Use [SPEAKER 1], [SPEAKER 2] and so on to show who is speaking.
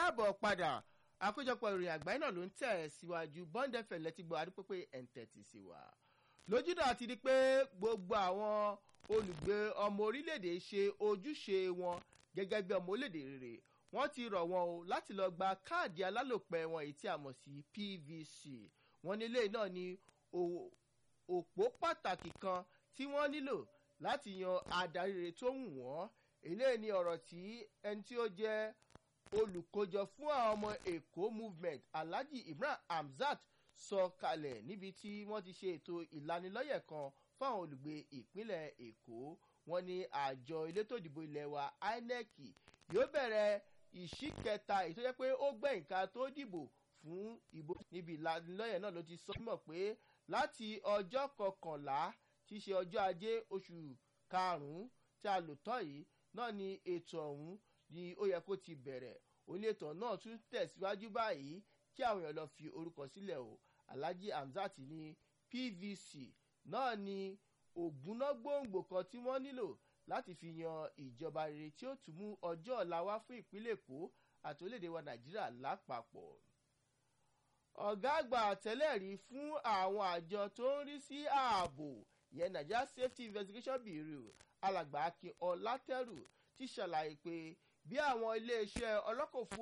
[SPEAKER 1] káàbọ̀ padà àkójọpọ̀ ìròyìn àgbáyé náà ló ń tẹ̀ síwájú bond fm lẹ́tí gbọ́ adúpépé ẹ̀ǹtẹ̀tì sí wa lójúdọ̀ àti di pé gbogbo àwọn olùgbé ọmọ orílẹ̀-èdè ṣe ojúṣe wọn gẹ́gẹ́ bí ọmọ orílẹ̀-èdè rere wọ́n ti rọ̀ wọn o láti lọ gba káàdì alálòpẹ́ wọn èyí tí a mọ̀ sí pvc wọn ní ilé náà ní òpó pàtàkì kan tí wọ́n nílò láti yan adarí rere tó wù wọ́n eléyìí ni ọ̀rọ̀ tí ẹni tí ó jẹ́ olùkójọ fún àwọn ọmọ èkó movement alhaji imran hamzat sọ kalẹ̀ níbi tí wọ́n ti ṣe ètò ìlanilọ́yẹ̀ kan fún àwọn olùgbé ìpínlẹ̀ èkó wọn ní àjọ elétò ìdìbò ilẹ̀ wa inec yóò bẹ̀rẹ̀ ìṣíkẹta èyí tó jẹ́ pé ó gbẹ̀yìn ká tó dìbò fún ìbò níbi ìlanilọ́yẹ̀ náà ló ti sọ mọ̀ pé láti ọjọ́ kọkànlá tí í ṣe ọjọ́ ajé oṣù karùn-ún tí a lò tán yìí náà ni ètò ọ̀hún ni ó yẹ kó ti bẹ̀rẹ̀ òní ètò náà tún tẹ̀síwájú báyìí kí àwọn èèyàn lọ fi orúkọ sílẹ̀ o alhaji hamzat ní pvc náà ni ògúnná gbòǹgbò kan tí wọ́n nílò láti fi yan ìjọba rere tí ó tún mú ọjọ́ ọ̀la wá fún ìpínlẹ̀ èkó àti orílẹ̀-èdè wa nàìjíríà lápapọ̀ ọ̀gá àgbà tẹ́lẹ̀ rí fún àwọn àjọ tó ń rí sí ààbò ìyẹn nigeria safety investigation bureau alàgbà akin ọlátẹrù ti ṣàlàyé pé bí àwọn iléeṣẹ́ ọlọ́kọ̀ fún